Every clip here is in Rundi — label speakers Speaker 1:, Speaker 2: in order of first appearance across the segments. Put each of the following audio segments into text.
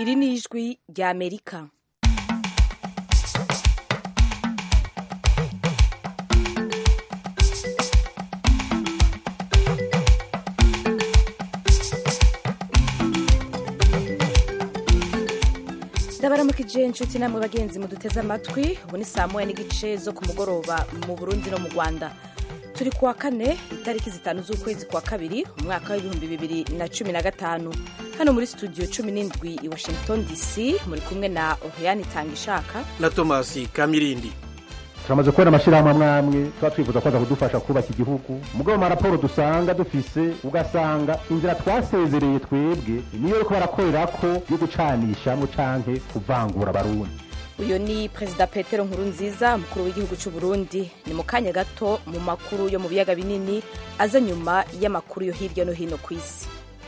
Speaker 1: iri ni ijwi rya amerika ndabaramukije inshuti namwe bagenzi muduteze amatwi ubu ni saa moya n'igice zo ku mugoroba mu burundi no mu rwanda turi kuwa kane itariki zitanu z'ukwezi kwa kabiri umwaka w'ibihumbi bibiri na cumi na gatanu hano muri studio cumi n'indwi i washington dc muri kumwe na oriane itangishaka
Speaker 2: na tomasi kamirindi
Speaker 3: turamaze kubona amashyirahamwe amwe amwe tuba twifuza ko aza kudufasha kubaka igihugu mugabo amaraporo dusanga dufise ugasanga inzira twasezereye twebwe niyo ariko barakorera ko yo gucanishamo canke kuvangura abarundi
Speaker 1: uyu ni perezida petero nkuru nziza umukuru w'igihugu cy'u burundi ni mu kanya gato mu makuru yo mu biyaga binini aza nyuma y'amakuru yo hirya no hino ku isi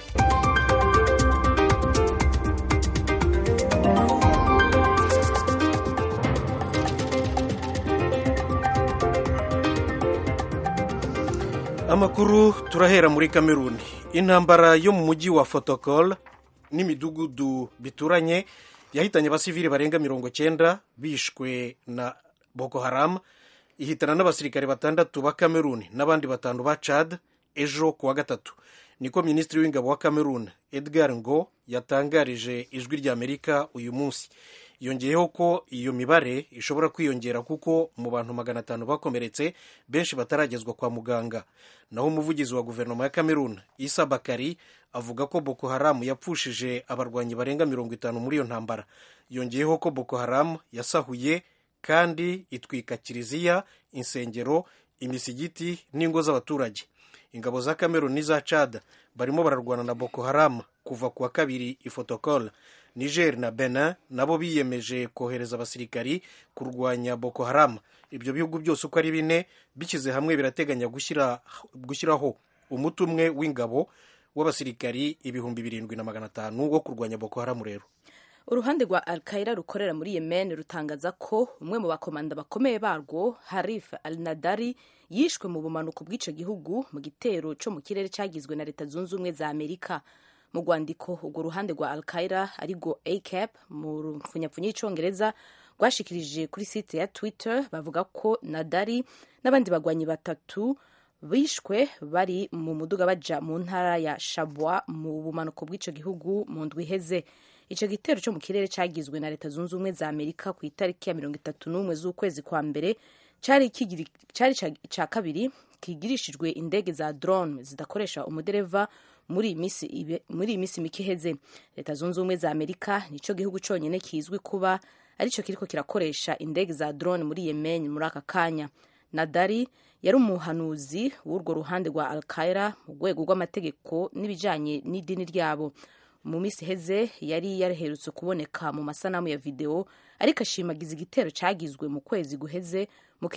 Speaker 2: amakuru turahera muri kameruni intambara yo mu mujyi wa fotokol n'imidugudu bituranye yahitanye abasivili barenga mirongo cyenda bishwe na boko haram ihitana n'abasirikare batandatu ba kameruni n'abandi batanu ba chad ejo ku wa gatatu niko minisitiri w'ingabo wa kameruni edgar ngo yatangarije ijwi ry'amerika uyu munsi yongeyeho ko iyo mibare ishobora kwiyongera kuko mu bantu magana atanu bakomeretse benshi bataragezwa kwa muganga naho umuvugizi wa guverinoma ya kameruni isa bakari avuga ko boko haramu yapfushije abarwanyi barenga mirongo itanu muri iyo ntambara yongeyeho ko boko haramu yasahuye kandi itwika kiliziya insengero imisigiti n'ingo z'abaturage ingabo za kameruni n'iza cad barimo bararwana na boko haramu kuva ku wa kabiri ifotokol niger na benin nabo biyemeje kohereza abasirikari kurwanya boko haramu ibyo bihugu byose uko ari bine bishyize hamwe birateganya gushyiraho umuti umwe w'ingabo w'abasirikari ibihumbi birindwi na magana atanu wo kurwanya boko haramu rero
Speaker 1: uruhande rwa alkaira rukorera muri yemen rutangaza ko umwe mu bakomanda bakomeye barwo harif al nadari yishwe mu bumanuko bw'icyo gihugu mu gitero cyo mu kirere cyagizwe na leta zunze ubumwe za amerika mu rwandiko urwo ruhande rwa alkaira arirwo acap mu mfunyapfunya y'icyongereza rwashikirije kuri site ya twitter bavuga ko nadari n'abandi bagwanyi batatu bishwe bari mu muduga baja mu ntara ya shabwa mu bumanuko bw'icyo gihugu mu ndwi iheze icyo gitero cyo mu kirere cyagizwe na leta zunze ubumwe za amerika ku itariki ya mirongo itatu n'umwe z'ukwezi kwa mbere cyari icya kabiri kigirishijwe indege za drone zidakoresha umudereva muri iyi minsi mike iheze leta zunze ubumwe za amerika nicyo gihugu cyonyine kizwi kuba aricyo kiriko kirakoresha indege za drone muri yemen muri aka kanya nadari yari umuhanuzi w'urwo ruhande rwa alkaira mu rwego rw'amategeko n'ibijyanye n'idini ryabo mu minsi iheze yari yaraherutse kuboneka mu masanamu ya videwo ariko ashimagiza igitero cyagizwe mu kwezi guheze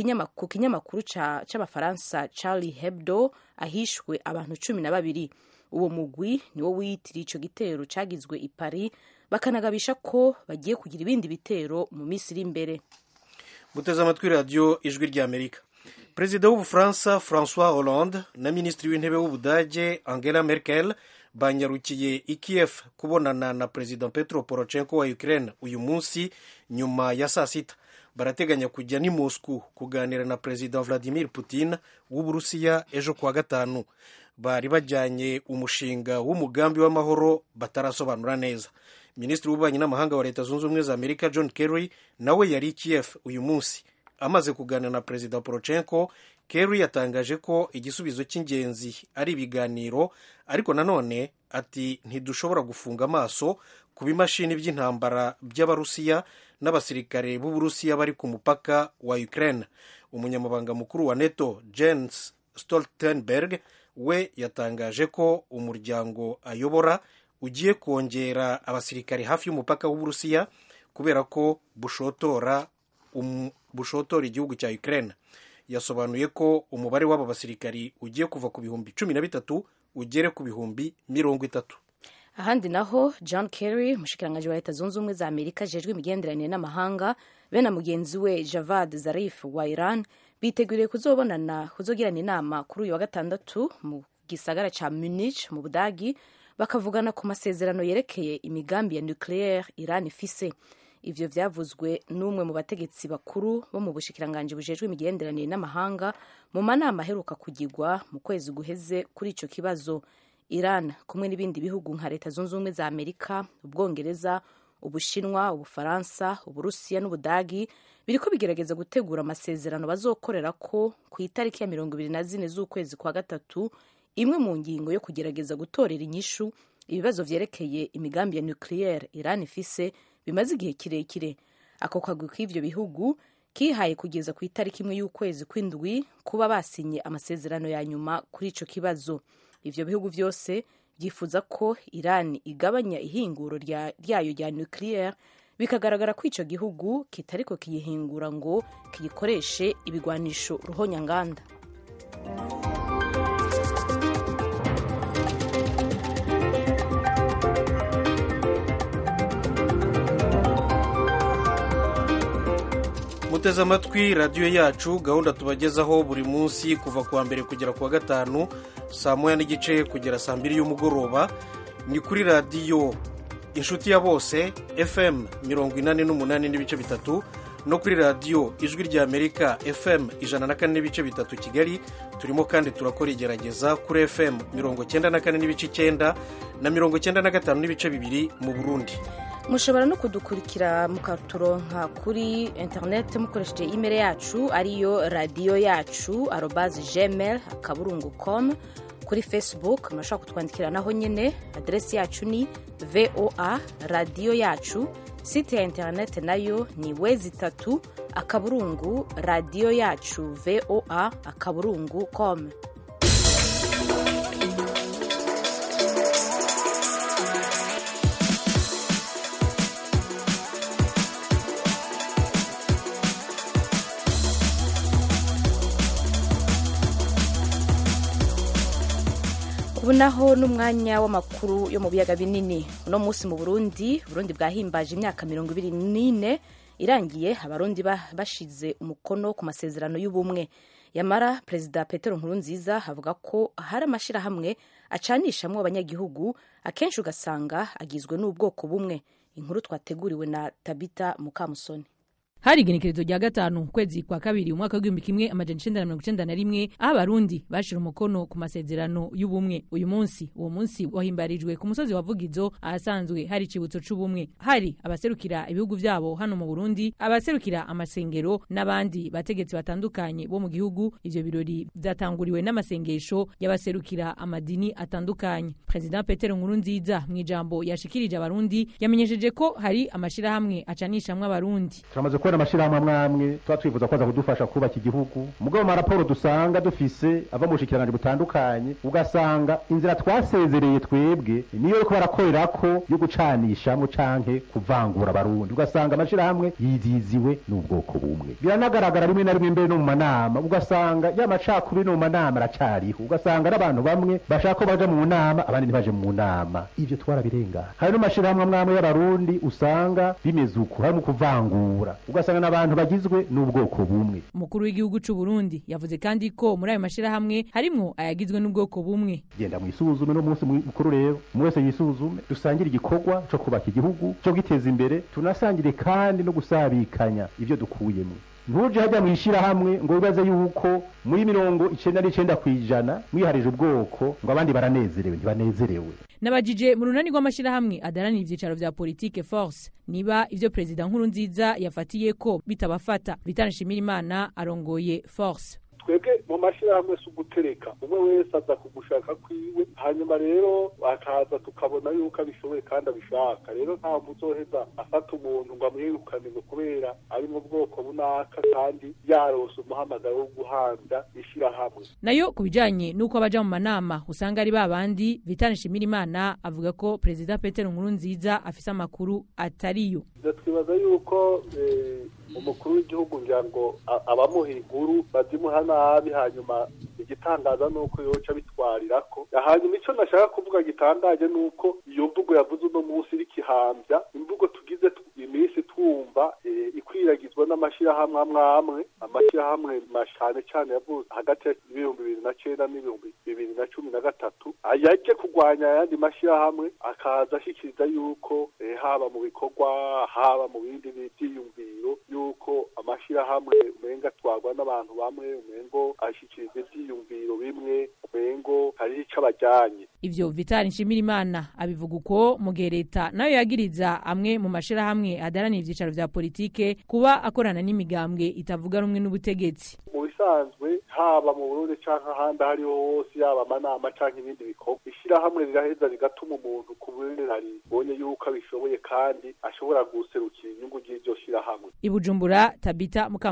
Speaker 1: ku kinyamakuru cy'abafaransa charlie hebdo ahishwe abantu cumi na babiri uwo mugwi niwo wiyitiriye icyo gitero cyagizwe i paris bakanagabisha ko bagiye kugira ibindi bitero mu minsi iri imbere
Speaker 2: muteze amatwi radiyo ijwi ry'amerika perezida w'ubufaransa francois hollande na minisitiri w'intebe w'ubudage angela merkel banyarukiye i kiev kubonana na perezida petro poroshenko wa ukraine uyu munsi nyuma ya saa sita barateganya kujya ni moscou kuganira na perezida vladimir putin w'uburusiya ejo kuwa gatanu bari bajyanye umushinga w'umugambi w'amahoro batarasobanura neza minisitiri w'ububanyi n'amahanga wa leta zunze ubumwe za amerika john kerry nawe yari i kiev uyu munsi amaze kuganira na perezida poroshenko kerry yatangaje ko igisubizo cy'ingenzi ari ibiganiro ariko nanone ati ntidushobora gufunga amaso ku bimashini by'intambara by'abarusiya n'abasirikare b'uburusiya bari ku mupaka wa ukraine umunyamabanga mukuru wa neto jens stoltenberg we yatangaje ko umuryango ayobora ugiye kongera abasirikare hafi y'umupaka w'uburusiya kubera ko bushotora um, bushotora igihugu cya ukraine yasobanuye ko umubare w'aba basirikari ugiye kuva ku bihumbi cumi na bitatu ugere ku bihumbi mirongo itatu
Speaker 1: ahandi naho john kerry umushikiranganji wa leta zunze ubumwe za amerika ajejwe imigenderanire n'amahanga be na mugenzi we javad zarif wa iran biteguriye kuzobonana kuzogirana inama kuri uyu wa gatandatu mu gisagara ca munich mu budagi bakavugana ku masezerano yerekeye imigambi ya nucleaire iran ifise ivyo vyavuzwe n'umwe mu bategetsi bakuru bo mu bushikiranganji bujejwe imigenderanire n'amahanga mu manama aheruka kugirwa mu kwezi guheze kuri ico kibazo iran kumwe n'ibindi bihugu nka leta zunze ubumwe za amerika ubwongereza ubushinwa ubufaransa uburusiya n'ubudagi biriko bigerageza gutegura amasezerano bazokorera ko ku itariki ya mirongo ibiri na zine z'ukwezi kwa gatatu imwe mu ngingo yo kugerageza gutorera inyishu ibibazo vyerekeye imigambi ya nucleaire iran ifise bimaze igihe kirekire ako kagwi k'ivyo bihugu kihaye kugeza ku itariki imwe y'ukwezi kw'indwi kuba basinye amasezerano ya nyuma kuri ico kibazo ivyo bihugu vyose byifuza ko iran igabanya ihinguro ryayo rya nucleaire bikagaragara ko ico gihugu kitariko kiyihingura ngo kiyikoreshe ibigwanisho ruhonyanganda
Speaker 2: muteze amatwi radiyo yacu gahunda tubagezaho buri munsi kuva ku wa mbere kugera ku wa gatanu saa moya n'igice kugera saa mbiri y'umugoroba ni kuri radiyo inshuti ya bose fm mirongo inani n'umunani n'ibice bitatu no kuri radiyo ijwi rya amerika fm ijana na kane n'ibice bitatu kigali turimo kandi turakora igerageza kuri fm mirongo cyenda na kane n'ibice icyenda na mirongo cyenda na gatanu n'ibice bibiri mu burundi
Speaker 1: mushobora no kudukurikira mukaturonka kuri interineti mukoresheje imeri yacu ariyo radiyo yacu arobazi gmail akaburungu com kuri facebook murashobora kutwandikira naho nyine aderesi yacu ni voa radiyo yacu site ya interineti nayo ni wezi itatu akaburungu radiyo yacu voa akaburungu com ubu naho n'umwanya w'amakuru yo mu biyaga binini uno munsi mu burundi burundi bwahimbaje imyaka mirongo ibiri n'ine irangiye abarundi bashize umukono ku masezerano y'ubumwe yamara perezida petero nkurunziza avuga ko hari amashyirahamwe acanishamwo abanyagihugu akenshi ugasanga agizwe n'ubwoko bumwe inkuru twateguriwe na tabita mukamusoni
Speaker 4: hari igenekerezo rya gatanu ukwezi kwa kabiri umwaka w'igihumbi kimwe amajana icenda na mirongo icenda na rimwe aho abarundi bashira umukono ku masezerano y'ubumwe uyu munsi uwo munsi wahimbarijwe ku musozi wa vugizo ahasanzwe hari icibutso c'ubumwe hari abaserukira ibihugu vyabo hano mu burundi abaserukira amasengero n'abandi bategetsi batandukanye bo mu gihugu ivyo birori vyatanguriwe n'amasengesho y'abaserukira amadini atandukanye perezida petero nkurunziza mu ijambo yashikirije abarundi yamenyesheje ko hari amashirahamwe acanishamwo abarundi
Speaker 3: turamaze kubona amashirahamwe amwe amwe tuba twifuza ko aza kudufasha kubaka igihugu mugabo mu maraporo dusanga dufise ava mu bushikiranganji butandukanye ugasanga inzira twasezereye twebwe niyo ariko barakorerako yo gucanishamwo canke kuvangura abarundi ugasanga amashirahamwe yiziziwe n'ubwoko bumwe biranagaragara rimwe na rimwe mbere no mu manama ugasanga ya macakubiri no mu manama aracariho ugasanga n'abantu bamwe bashaka ko baja mu nama abandi ntibaje mu nama ivyo twarabirengana hari n'amashirahamwe amwe amwe y'abarundi usanga bimeze uko harimo kuvangura ugasanga n'abantu bagizwe n'ubwoko bumwe
Speaker 4: umukuru w'igihugu c'u Burundi yavuze kandi ko muri ayo mashirahamwe harimwo ayagizwe n'ubwoko bumwe
Speaker 3: genda mwisuzume no munsi mukuru rero umwe wese yisuzume dusangire igikorwa co kubaka igihugu co giteza imbere tunasangire kandi no gusabikanya ivyo dukuyemo ntuje hajya mu ishyirahamwe ngo wibaze yuko muri mirongo icenda n'icenda kw'ijana mwiharije ubwoko ngo abandi baranezerewe ntibanezerewe
Speaker 4: nabajije mu runani rw'amashirahamwe adaranira ivyicaro vya politike force niba ivyo perezida nkuru nziza yafatiye ko bitabafata vitana nshimirimana arongoye force
Speaker 5: twebwe mu mashyirahamwe si ugutereka umwe wese aza kugushaka kwiwe hanyuma rero akaza tukabona yuko abishoboye kandi abishaka rero nta muzoheza afata umuntu ngo amwirukane ngo kubera ari mu bwoko bunaka kandi yarose umuhamagaro wo guhanda ishyirahamwe
Speaker 4: nayo ku bijanye n'uko abaja mu manama usanga ari babandi vitana nshimirimana avuga ko perezida petero nkuru nziza afise amakuru atariyo
Speaker 5: twibaza yuko umukuru w'igihugu ngira ngo abamuha inkuru bazimuha nabi hanyuma igitangaza ni uko yoca bitwarirako hanyuma icyo nashaka kuvuga gitangaje ni uko iyo mvugo yavuze uno munsi iriko ihambya imvugo tugize iminsi twumva ikwiragizwa n'amashyirahamwe amwe amwe amashyirahamwe cyane cyane yavutse hagati y'ibihumbi bibiri na cyenda n'ibihumbi bibiri na cumi na gatatu yaje kurwanya ayandi mashyirahamwe akaza ashyikiriza yuko haba mu bikorwa haba mu bindi byiyumviro yuko amashyirahamwe umenga atwarwa n'abantu bamwe umengo ashyikiriza ibyiyumviro bimwe umengo hariho icyo abajyanye
Speaker 4: ivyo vitali nshimirimana abivuga uko mu gihe leta nayo yagiriza amwe mu mashirahamwe adaranira ivyicaro vya politike kuba akorana n'imigambwe itavuga rumwe n'ubutegetsi
Speaker 5: mu bisanzwe haba mu burundi canke ahandi ahariho hose yaba amanama canke ibindi bikorwa ishirahamwe riraheza rigatuma umuntu ku burera ribonye yuko abishoboye kandi ashobora guserukira inyungu ry'iryo shirahamwe
Speaker 4: i bujumbura tabita mukam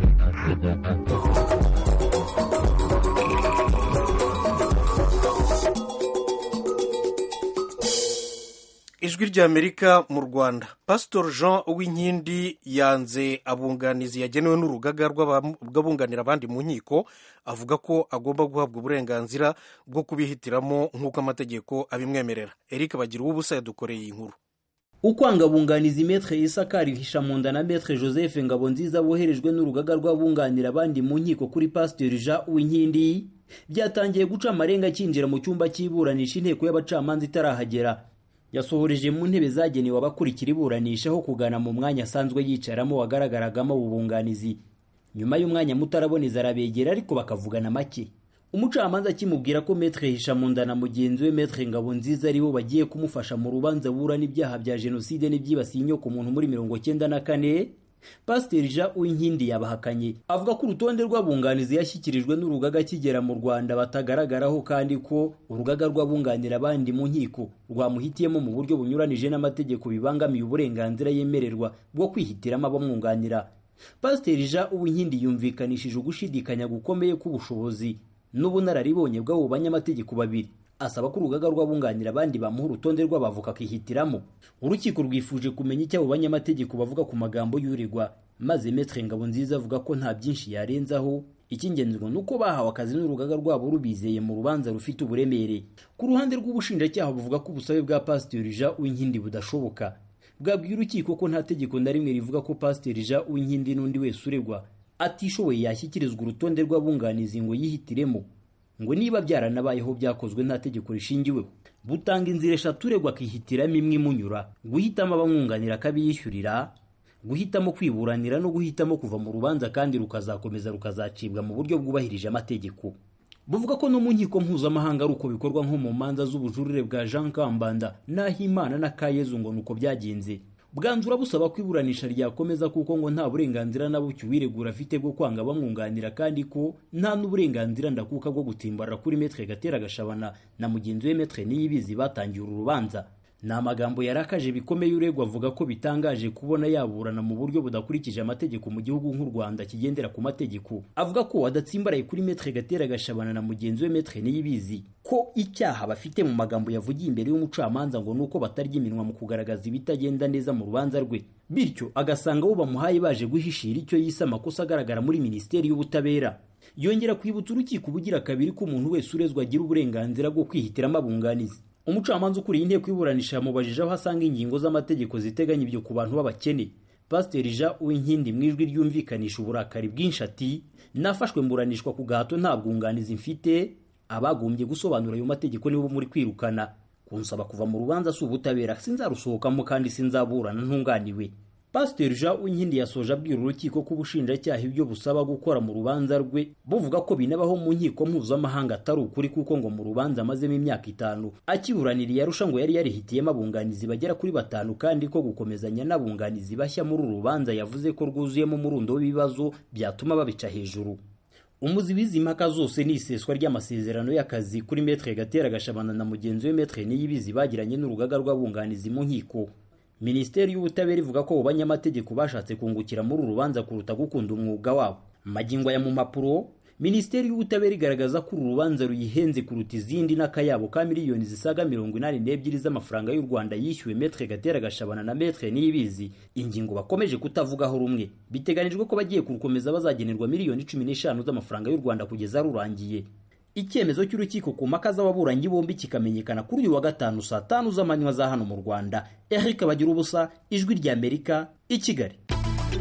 Speaker 2: ijwi ry'amerika mu rwanda pasitori jean uwinkindi yanze abunganizi yagenewe n'urugaga rw'abunganira abandi mu nkiko avuga ko agomba guhabwa uburenganzira bwo kubihitiramo nk'uko amategeko abimwemerera eric bagira ubusa yadukoreye iyi nkuru
Speaker 6: ukwanga abunganizi metre isakari hishamunda na metre joseph ngabonziza boherejwe n'urugaga rw'abunganira abandi mu nkiko kuri pasitori jean uwinkindi byatangiye guca amarenga akinjira mu cyumba cy'iburanisha inteko y'abacamanza itarahagera yasohoreje mu ntebe zagenewe abakurikira iburanisha aho kugana mu mwanya asanzwe yicaramo wagaragaragamo ubunganizi nyuma y'umwanya muto araboneza arabegera ariko bakavugana make umucamanza akimubwira ko metre hishamunda na mugenzi we metre ngabonziza aribo bagiye kumufasha mu rubanza burana ibyaha bya jenoside n'ibyibasiye inyoko muntu muri mirongo cyenda na kane pasiteri jean uwinkindi yabahakanye avuga ko urutonde rw'abunganizi yashyikirijwe n'urugaga akigera mu rwanda batagaragaraho kandi ko urugaga rw'abunganira abandi mu nkiko rwamuhitiyemo mu buryo bunyuranije n'amategeko bibangamiye uburenganzira yemererwa bwo kwihitiramo abamwunganira pasiteri jean uwinkindi yumvikanishije ugushidikanya gukomeye k'ubushobozi n'ubunararibonye bw'abo banyamategeko babiri asaba ko urugaga rw'abunganira abandi bamuha urutonde rw'abavoka akihitiramo urukiko rwifuje kumenya icyo abo banyamategeko bavuga ku magambo y'uregwa maze metre ngabonziza avuga ko nta byinshi yarenzaho icy'ingenzi ngo ni uko bahawe akazi n'urugaga rwabo rubizeye mu rubanza rufite uburemere ku ruhande rw'ubushinjacyaha buvuga ko ubusabe bwa pasiteri jean uwinkindi budashoboka bwabwiye urukiko ko nta tegeko na rimwe rivuga ko pasiteri jean uwinkindi n'undi wese uregwa atishoboye yashyikirizwa urutonde rw'abunganizi ngo yihitiremo ngo niba byaranabayeho byakozwe nta tegeko rishingiweho butanga inzira eshatu uregwa akihitiramo imwe imunyura guhitamo abamwunganira akabiyishyurira guhitamo kwiburanira no guhitamo kuva mu rubanza kandi rukazakomeza rukazacibwa mu buryo bwubahirije amategeko buvuga ko no mu nkiko mpuzamahanga ari uko bikorwa nko mu manza z'ubujurire bwa jean kambanda n'ahimana na kayezu ngo ni uko byagenze bwanzura busaba ko iburanisha ryakomeza kuko ngo nta burenganzira na buke uwiregura afite bwo kwanga bamwunganira kandi ko nta n'uburenganzira ndakuka bwo gutimbarira kuri metre gatera gashabana na mugenzi we metre niyibizi batangiye uru rubanza ni amagambo yarakaje bikomeye uregwa avuga ko bitangaje kubona yaburana mu buryo budakurikije amategeko mu gihugu nk'u rwanda kigendera ku mategeko avuga ko adatsimbaraye kuri metre gatera gashabana na mugenzi we metre niyibizi ko icyaha bafite mu magambo yavugiye imbere y'umucamanza ngo nuko batarya iminwa mu kugaragaza ibitagenda neza mu rubanza rwe bityo agasanga abo bamuhaye baje guhishira icyo yise amakosa agaragara muri minisiteri y'ubutabera yongera kwibutsa urukiko ubugira kabiri ko umuntu wese urezwa agira uburenganzira bwo kwihitiramo abunganizi umucamanza ukuriye inteko y'iburanisha yamubajije aho asanga ingingo z'amategeko ziteganya ibyo ku bantu b'abakene pasiteri jean uwinkindi mu ijwi ryumvikanisha uburakari bwinshi ati nafashwe mburanishwa ku gahato nta bwunganizi mfite abagombye gusobanura ayo mategeko nibo muri kwirukana kunsaba kuva mu rubanza si ubutabera sinzarusohokamo kandi sinzaburana ntunganiwe pasiteri jean uwinkindi yasoje abwira urukiko ko ubushinjacyaha ibyo busaba gukora mu rubanza rwe buvuga ko binabaho mu nkiko mpuzamahanga atari ukuri kuko ngo mu rubanza amazemo imyaka itanu akiburaniriye arusha ngo yari yarihitiyemo abunganizi bagera kuri batanu kandi ko gukomezanya n'abunganizi bashya muri uru rubanza yavuze ko rwuzuyemo umurundo w'ibibazo byatuma babica hejuru umuzi w'izi mpaka zose ni iseswa ry'amasezerano y'akazi kuri metre gatera gashabana na mugenzi we metre niyibizi bagiranye n'urugaga rw'abunganizi mu nkiko minisiteri y'ubutabera ivuga ko abo banyamategeko bashatse kungukira muri uru rubanza kuruta gukunda umwuga wabo magingo aya mu mpapuro minisiteri y'ubutabera igaragaza ko uru rubanza ruyihenze kuruta izindi n'akayabo ka miliyoni zisaga mirongo inani n'ebyiri z'amafaranga y'u rwanda yishyuwe metre gatera gashabana na metre niyibizi ingingo bakomeje kutavugaho rumwe biteganijwe ko bagiye kurukomeza bazagenerwa miliyoni cumi n'eshanu z'amafaranga y'u rwanda kugeza rurangiye icyemezo cy'urukiko ku mpaka z'ababuranyi bombi kikamenyekana kuri uyu wa gatanu saa tanu z'amanywa za hano mu rwanda eric bagira ubusa ijwi ry'amerika i kigali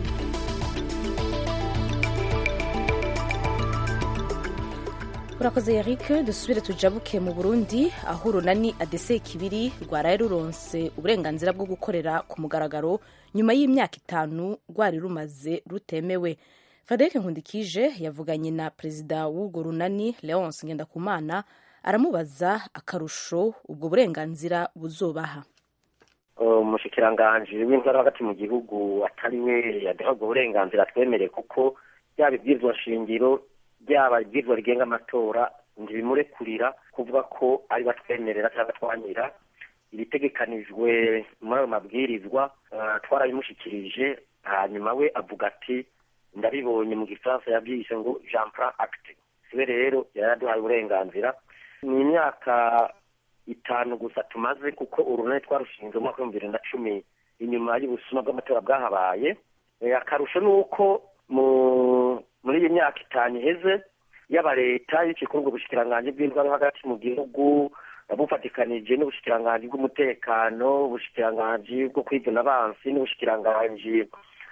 Speaker 1: urakoze Eric dusubire tujabuke mu Burundi aho urunani adese kibiri rwaraye ruronse uburenganzira bwo gukorera ku mugaragaro nyuma y'imyaka itanu rwari rumaze rutemewe Frederic Nkundikije yavuganye na perezida w'urwo runani Leonce Ngendakumana aramubaza akarusho ubwo burenganzira buzobaha
Speaker 7: umushikiranganji w'intara hagati mu gihugu atari we yaduha ubwo burenganzira twemereye kuko byaba ibyizwa shingiro byaba ibyizwa rigenga amatora ntibimurekurira kuvuga ko ari batwemerera cyangwa twanyira ibitegekanijwe muri ayo mabwirizwa twarabimushyikirije hanyuma we avuga ati ndabibonye mu gifaransa yabyise ngo jean plan acte siwe rero yaraduhaye uburenganzira ni imyaka itanu gusa tumaze kuko urunani twarushinze mu mwaka w'ibihumbi bibiri na cumi inyuma y'ubusuma bw'amatora bwahabaye akarusho ni uko muri iyi myaka itanu iheze yaba leta y'ikikorwa ubushikiranganji bw'indwara hagati mu gihugu bufatikanije n'ubushikiranganji bw'umutekano ubushikiranganji bwo kwivuna abansi n'ubushikiranganji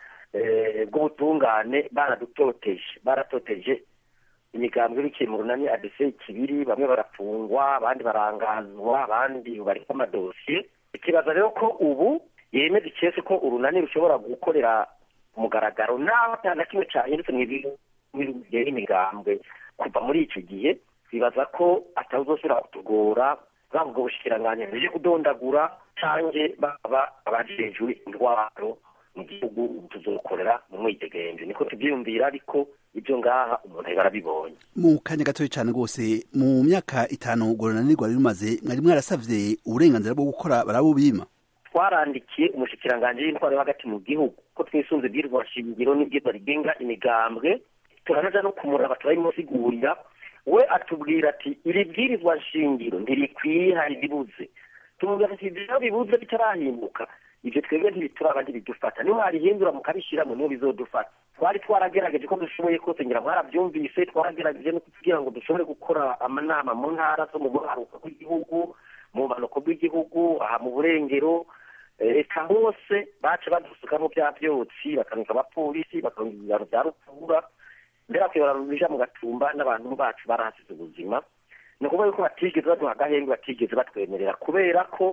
Speaker 7: bw'ubutungane baradutoteje baratoteje imigambwe biciye mu runani adese ikibiri bamwe barafungwa abandi barangazwa abandi bariko amadosiye ikibaza rero ko ubu yemeza ikese ko urunani rushobora gukorera mugaragaro naho ata na kimwe cyahindutse mu bintu bigera imigambwe kuva muri icyo gihe bibaza ko atazosubira kutugora bwaba ubwo bushikiranganji buje kudondagura canke baba abajejwe indwaro mu gihugu tuzokorera mu mwidegemvyo niko tuvyiyumvira ariko ibyo ngaha umuntu aheba arabibonye
Speaker 8: mu kanya gatoya cyane rwose mu myaka itanu urwo runani rwari rumaze mwari mwarasavye uburenganzira bwo gukora barabubima
Speaker 7: twarandikiye umushikiranganji w'intwaro yo hagati mu gihugu ko twisunze ibwirwa shingiro n'ibwirwa rigenga imigambwe turanaja no kumuraba turabimusigurira we atubwira ati iri bwirizwa shingiro ntirikwiye hari ribuze tumubwira ati ibyo bibuze bitarahinduka ibyo twebwe ntibituraba ntibidufata niyo mwarihindura mukabishyiramo niyo bizodufata twari twaragerageje ko dushoboye kose ngira mwarabyumvise twaragerageje no kugira ngo dushobore gukora amanama mu ntara zo mu buraruko bw'igihugu mu bumanuko bw'igihugu aha mu burengero reka hose baca badusukamo bya byotsi bakanika abapolisi bakanika ibiraro bya rupfura mbere bakuyobora bija mu gatumba n'abantu bacu barahasize ubuzima ni ukuvuga yuko batigeze baduha agahenge batigeze batwemerera kubera ko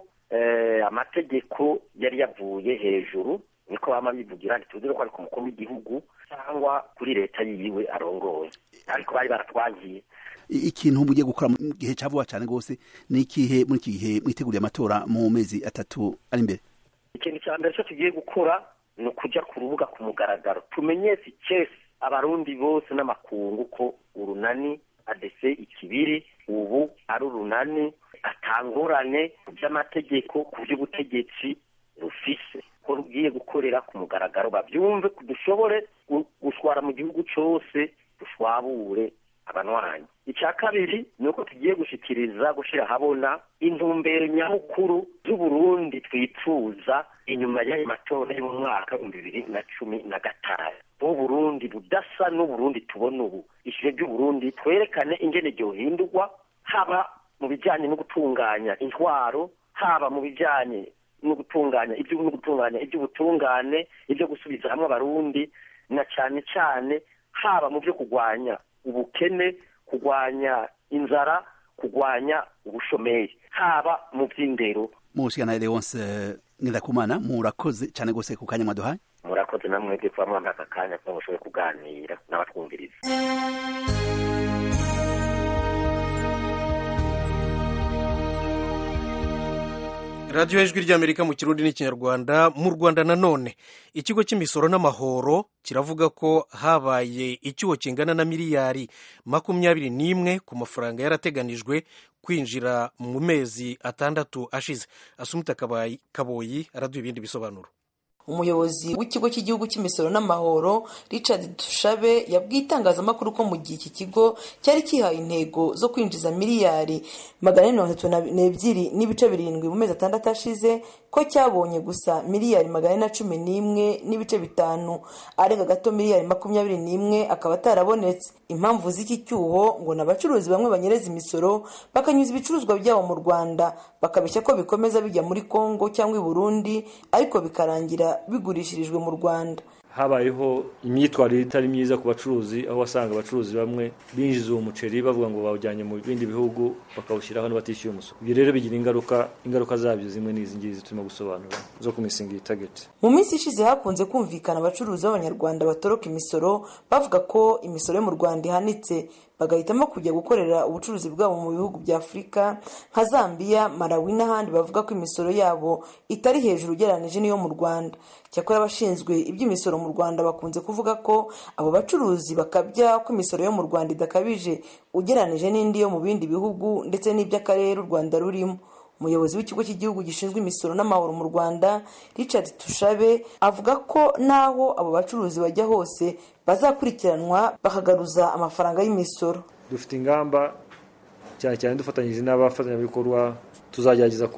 Speaker 7: amategeko yari yavuye hejuru niko bama bivugira ntituzi ko ari ku mukuru w'igihugu cyangwa kuri leta yiwe arongoye ariko bari baratwangiye
Speaker 8: ikintu mugiye gukora mu gihe cya vuba cyane rwose ni ikihe muri iki gihe mwiteguriye amatora mu mezi atatu ari imbere
Speaker 7: ikintu cya mbere cyo tugiye gukora ni ukujya ku rubuga ku mugaragaro tumenyese icesi abarundi bose n'amakungu ko urunani adese ikibiri ubu ari urunani atangorane ku by'amategeko ku by'ubutegetsi rufise ko rugiye gukorera ku mugaragaro babyumve dushobore gushwara mu gihugu cyose dushwabure abanwanyi icya kabiri ni uko tugiye gushikiriza gushyira ahabona intumbero nyamukuru z'uburundi twifuza inyuma y'ayo matora yo mu mwaka w'ibihumbi bibiri na cumi na gatanu n'uburundi budasa n'uburundi tubona ubu ishyure ry'uburundi twerekane ingene ryohindurwa haba mu bijyanye no gutunganya intwaro haba mu bijyanye no gutunganya ibyo no gutunganya iby'ubutungane ibyo gusubiza hamwe abarundi na cyane cyane haba mu byo kurwanya ubukene kurwanya inzara kurwanya ubushomeri haba mu by'indero
Speaker 8: mushikana Leonce Ngendakumana murakoze cyane gose ku kanya mwaduhaye
Speaker 7: murakoze namwe bwe kuba mwambaye aka kanya kugira ngo mushobore kuganira n'abatwumviriza
Speaker 2: radiyo y'ijwi ry'amerika mu kirundi n'ikinyarwanda mu rwanda nanone ikigo cy'imisoro n'amahoro kiravuga ko habaye icyuho kingana na miliyari makumyabiri n'imwe ku mafaranga yarateganijwe kwinjira mu mezi atandatu ashize asumita kaboyi araduha ibindi bisobanuro
Speaker 9: umuyobozi w'ikigo cy'igihugu cy'imisoro n'amahoro richard dushabe yabwiye itangazamakuru ko mu gihe iki kigo cyari kihaye intego zo kwinjiza miliyari magana ane mirongo itatu n'ebyiri n'ibice birindwi mu mezi atandatu ashize ko cyabonye gusa miliyari magana ane na cumi n'imwe n'ibice bitanu arenga gato miliyari makumyabiri n'imwe akaba atarabonetse impamvu z'iki cyuho ngo ni abacuruzi bamwe banyereza imisoro bakanyuza ibicuruzwa byabo mu rwanda bakabeshya ko bikomeza bijya muri congo cyangwa i burundi ariko bikarangira bigurishirijwe mu rwanda
Speaker 10: habayeho imyitwarire itari myiza ku bacuruzi aho wasanga abacuruzi bamwe binjiza uwo muceri bavuga ngo bawujyanye mu bindi bihugu bakawushyira hano batishyuye umusoro ibyo rero bigira ingaruka ingaruka zabyo zimwe n'izi ngizi turimo gusobanura zo kumisinga itageti
Speaker 9: mu minsi ishize hakunze kumvikana abacuruzi b'abanyarwanda batoroka imisoro bavuga ko imisoro yo mu rwanda ihanitse bagahitamo kujya gukorera ubucuruzi bwabo mu bihugu bya afurika nka zambia malawi n'ahandi bavuga ko imisoro yabo itari hejuru ugereranyije n'iyo mu rwanda cyakora abashinzwe iby'imisoro mu rwanda bakunze kuvuga ko abo bacuruzi bakabya ko imisoro yo mu rwanda idakabije ugereranyije n'indi yo mu bindi bihugu ndetse n'iby'akarere u rwanda rurimo umuyobozi w'ikigo cy'igihugu gishinzwe imisoro n'amahoro mu rwanda richard tushabe avuga ko n'aho abo bacuruzi bajya hose bazakurikiranwa bakagaruza amafaranga y'imisoro
Speaker 10: dufite ingamba cyane cyane dufatanyije n'abafatanyabikorwa tuzagerageza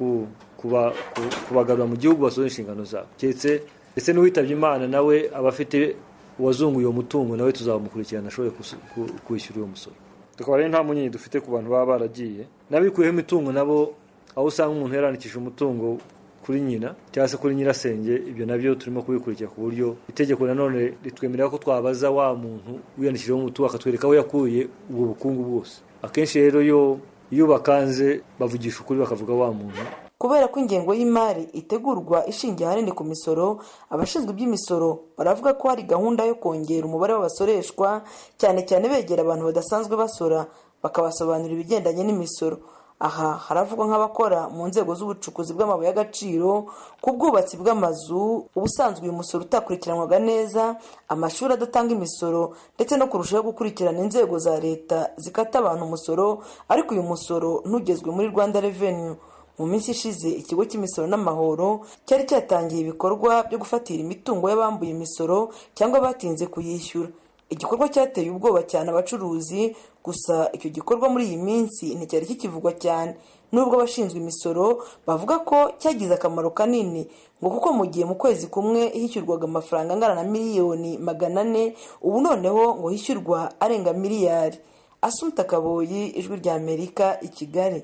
Speaker 10: kubagarura mu gihugu basoza inshingano zabo keretse ndetse n'uwitabye imana nawe aba afite uwazunguye uwo mutungo nawe tuzamukurikirana ashobore kwishyura uwo musoro tukaba rero nta munyenyi dufite ku bantu baba baragiye n'abikuyeho imitungo nabo aho usanga umuntu yarandikishije umutungo kuri nyina cyangwa se kuri nyirasenge ibyo nabyo turimo kubikurikira ku buryo itegeko nanone ritwemerera ko twabaza wa muntu wiyandikishijeho umutungo akatwereka aho yakuye ubwo bukungu bwose akenshi rero iyo iyo bakanze bavugisha ukuri bakavuga wa muntu
Speaker 9: kubera ko ingengo y'imari itegurwa ishingiye ahanini ku misoro abashinzwe iby'imisoro baravuga ko hari gahunda yo kongera umubare w'abasoreshwa cyane cyane begera abantu badasanzwe basora bakabasobanurira ibigendanye n'imisoro aha haravugwa nk'abakora mu nzego z'ubucukuzi bw'amabuye y'agaciro ku bwubatsi bw'amazu ubusanzwe uyu musoro utakurikiranwaga neza amashuri adatanga imisoro ndetse no kurushaho gukurikirana inzego za leta zikata abantu umusoro ariko uyu musoro ntugezwe muri rwanda revenue mu minsi ishize ikigo cy'imisoro n'amahoro cyari cyatangiye ibikorwa byo gufatira imitungo y'abambuye imisoro cyangwa batinze kuyishyura igikorwa cyateye ubwoba cyane abacuruzi gusa icyo gikorwa muri iyi minsi nticyari kikivugwa cyane nubwo abashinzwe imisoro bavuga ko cyagize akamaro kanini ngo kuko mu gihe mu kwezi kumwe hishyurwaga amafaranga angana na miliyoni magana ane ubu noneho ngo hishyurwa arenga miliyari asumta kaboyi ijwi rya amerika i kigali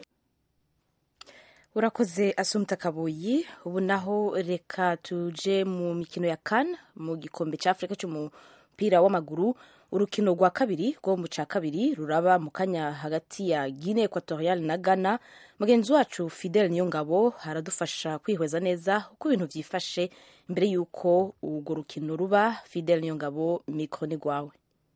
Speaker 1: urakoze asumta kaboyi ubu naho reka tuje mu mikino ya kan mu gikombe cya afurika cy'umupira w'amaguru urukino rwa kabiri rwo mu cya kabiri ruraba mu kanya hagati ya guine equatorial na ghana mugenzi wacu fidel niyongabo haradufasha kwihweza neza uko ibintu byifashe mbere y'uko urwo rukino ruba fidel niyongabo mikoro ni rwawe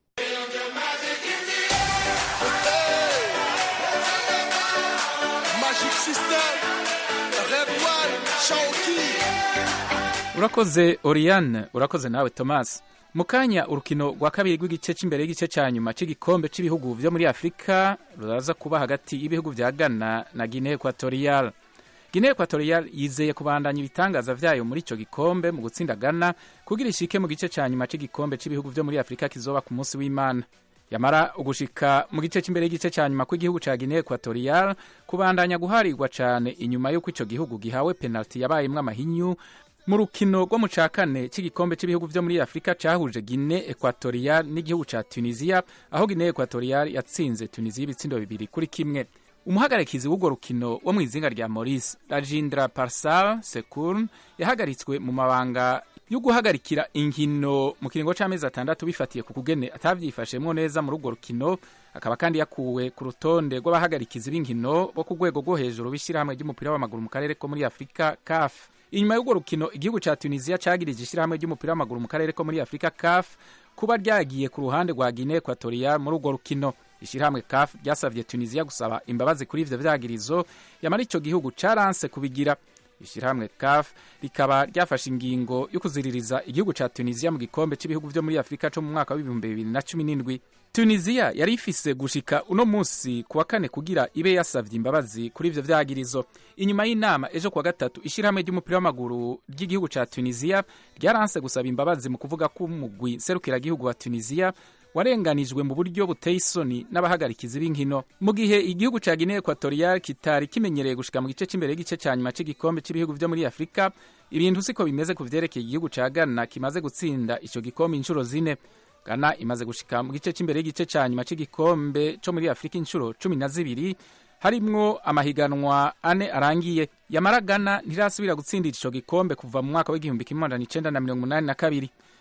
Speaker 11: urakoze oriane urakoze nawe thomas mu kanya urukino rwa kabiri rw'igice cy'imbere y'igice cya nyuma cy'igikombe cy'ibihugu byo muri afurika ruraza kuba hagati y'ibihugu bya ghana na guinea equatorial guinea equatorial yizeye kubandanya ibitangaza vyayo muri icyo gikombe mu gutsinda ghana kugira ishike mu gice cya nyuma cy'igikombe cy'ibihugu byo muri afurika kizoba ku munsi w'imana yamara ugushika mu gice cy'imbere y'igice cya nyuma kw'igihugu cya guinea equatorial kubandanya guharirwa cyane inyuma y'uko icyo gihugu gihawe penalty yabayemwo amahinyu mu rukino rwo mu cya kane cy'igikombe cy'ibihugu byo muri afurika cyahuje guinea equatorial n'igihugu cya tunisia aho guinea equatorial yatsinze tunisia ibitsindo bibiri kuri kimwe umuhagarikizi w'urwo rukino wo mu izinga rya maurice rajindra parsal sekurn yahagaritswe mu mabanga yo guhagarikira inkino mu kiringo cy'amezi atandatu bifatiye ku kugene atabyifashemwo neza muri urwo rukino akaba kandi yakuwe ku rutonde rw'abahagarikizi b'inkino bo ku rwego rwo hejuru b'ishyirahamwe ry'umupira w'amaguru mu karere ko muri afurika caf inyuma y'urwo rukino igihugu cya tunisia cyagirije ishyirahamwe ry'umupira w'amaguru mu karere ko muri afurika caf kuba ryagiye ku ruhande rwa guinea equatorial muri urwo rukino ishyirahamwe caf ryasabye tunisia gusaba imbabazi kuri ivyo vyagirizo yamara ico gihugu caranse kubigira ishyirahamwe caf rikaba ryafashe ingingo yo kuziririza igihugu ca tunisia mu gikombe cy'ibihugu vyo muri afurika co mu mwaka w'ibihumbi bibiri na cumi n'indwi tunisia yari ifise gushika uno munsi ku wa kane kugira ibe yasavye imbabazi kuri ivyo vyagirizo inyuma y'inama ejo kuwa gatatu ishyirahamwe ry'umupira w'amaguru ry'igihugu ca tunisia ryaranse gusaba imbabazi mu kuvuga ko umugwi serukiragihugu wa tunisia warenganijwe mu buryo buteye isoni n'abahagarikizi b'inkino mu gihe igihugu ca guinea equatorial kitari kimenyereye gushika mu gice cy'imbere y'igice cya nyuma cy'igikombe cy'ibihugu vyo muri afurika ibintu siko bimeze ku vyerekeye igihugu ca ghana kimaze gutsinda ico gikombe inshuro zine ghana imaze gushika mu gice cy'imbere y'igice cya nyuma cy'igikombe co muri afurika inshuro cumi na zibiri harimwo amahiganwa ane arangiye yamara ghana ntirasubira gutsindira ico gikombe kuva mu mwaka w'igihumbi kimwe magana icenda na mirongo umunani na kabiri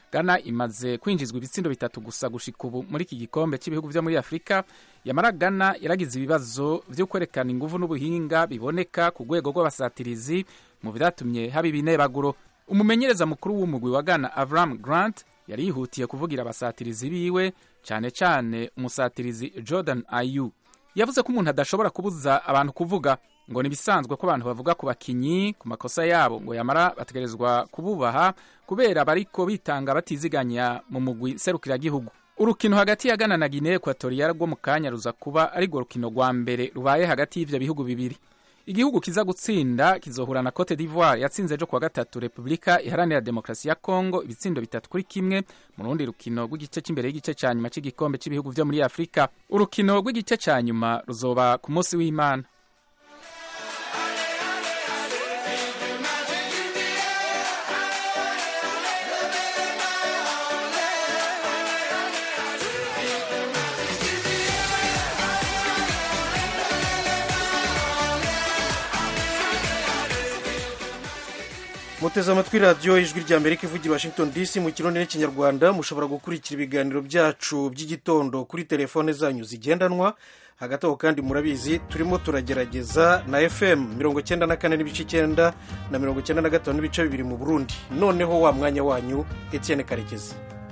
Speaker 11: ghana imaze kwinjizwa ibitsindo bitatu gusa gushika ubu muri iki gikombe cy'ibihugu vyo muri afurika yamara ghana yaragize ibibazo vyo kwerekana inguvu n'ubuhinga biboneka ku rwego rw'abasatirizi mu vyatumye haba ibinebaguro umumenyereza mukuru w'umugwi wa ghana avram grant yari yihutiye kuvugira abasatirizi biwe cyane cyane umusatirizi jordan ayu yavuze ko umuntu adashobora kubuza abantu kuvuga ngo ni ibisanzwe ko abantu bavuga ku bakinyi ku makosa yabo ngo yamara bategerezwa kububaha kubera bariko bitanga batiziganya mu mugwi serukiragihugu urukino hagati ya Ghana na Guinea Equatorial rwo mu kanya ruza kuba ari rwo rukino rwa mbere rubaye hagati y'ivyo bihugu bibiri igihugu kiza gutsinda kizohura na Cote d'Ivoire yatsinze ejo kuwa gatatu Repubulika iharanira demokarasi ya Congo ibitsindo bitatu kuri kimwe mu rundi rukino rw'igice cy'imbere y'igice cya nyuma cy'igikombe cy'ibihugu vyo muri Afurika urukino rw'igice cya nyuma ruzoba ku munsi w'Imana
Speaker 2: muteze amatwi radiyo ijwi rya amerika ivugira washington dc mu kirundi n'ikinyarwanda mushobora gukurikira ibiganiro byacu by'igitondo kuri telefone zanyu zigendanwa hagati aho kandi murabizi turimo turagerageza na fm mirongo icyenda na kane n'ibice icyenda na mirongo icyenda na gatanu n'ibice bibiri mu burundi noneho wa mwanya wanyu etienne karekezi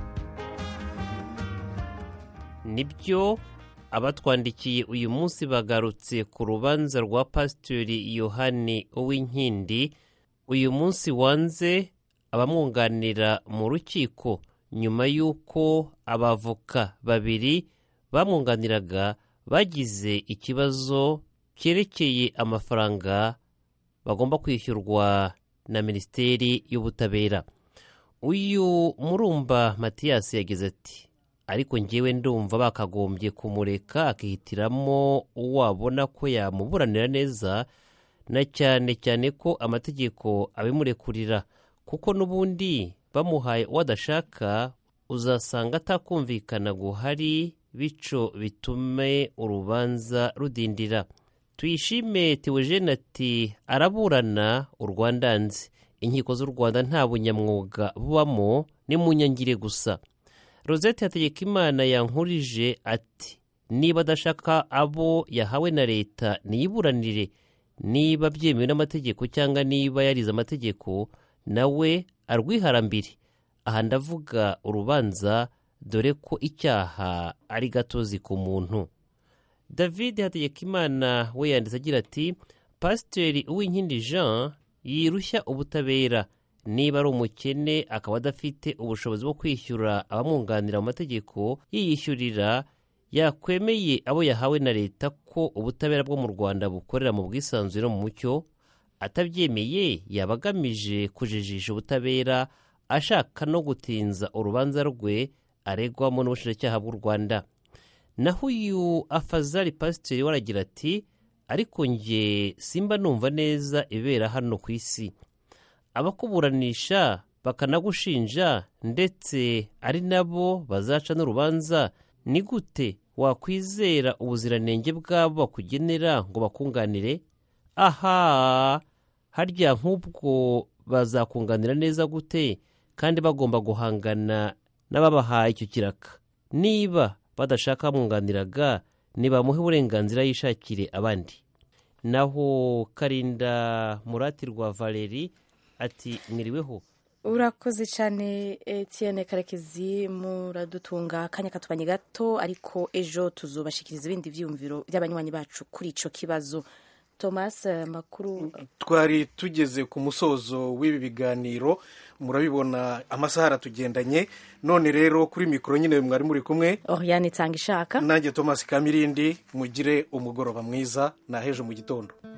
Speaker 12: nibyo abatwandikiye uyu munsi bagarutse ku rubanza rwa pasitori yohani uwinkindi uyu munsi wanze abamwunganira mu rukiko nyuma y'uko abavoka babiri bamwunganiraga bagize ikibazo cyerekeye amafaranga bagomba kwishyurwa na minisiteri y'ubutabera uyu murumba matiyasi yagize ati ariko ngewe ndumva bakagombye kumureka akihitiramo uwabona ko yamuburanira neza na cyane cyane ko amategeko abimurekurira kuko n'ubundi bamuhaye uwo adashaka uzasanga atakumvikana guhari bico bitume urubanza rudindira tuyishime teogene ati araburana u rwanda nzi inkiko z'u rwanda nta bunyamwuga bubamo ni mu nyangire gusa rosette hategekimana yankurije ati niba adashaka abo yahawe na leta niyiburanire niba byemewe n'amategeko cyangwa niba yarize amategeko nawe arwiharambire aha ndavuga urubanza dore ko icyaha ari gatozi ku muntu david hategekimana we yanditse agira ati pasiteri uwinkindi jean yirushya ubutabera niba ari umukene akaba adafite ubushobozi bwo kwishyura abamwunganira mu mategeko yiyishyurira yakwemeye abo yahawe na leta ko ubutabera bwo mu rwanda bukorera mu bwisanzure no mu mucyo atabyemeye yaba agamije kujijisha ubutabera ashaka no gutinza urubanza rwe aregwamo n'ubushinjacyaha bw'u rwanda naho uyu afazari pasiteri we aragira ati ariko nge simba numva neza ibera hano ku isi abakuburanisha bakanagushinja ndetse ari nabo bazaca n'urubanza ni gute wakwizera ubuziranenge bw'abo bakugenera ngo bakunganire aha harya nk'ubwo bazakunganira neza gute kandi bagomba guhangana n'ababahaye icyo kiraka niba badashaka bamwunganiraga nibamuhe uburenganzira yishakire abandi naho karinda muratirwa valeri ati mwiriweho
Speaker 1: urakoze cyane Etienne karekezi muradutunga akanya katubanye gato ariko ejo tuzubashikiriza ibindi byiyumviro by'abanywanyi bacu kuri icyo kibazo thomas makuru
Speaker 2: twari tugeze ku musozo w'ibi biganiro murabibona amasaha aratugendanye none rero kuri mikoro nyine mwari muri kumwe
Speaker 1: oriane itanga ishaka
Speaker 2: nanjye thomas kamirindi mugire umugoroba mwiza na hejo mu gitondo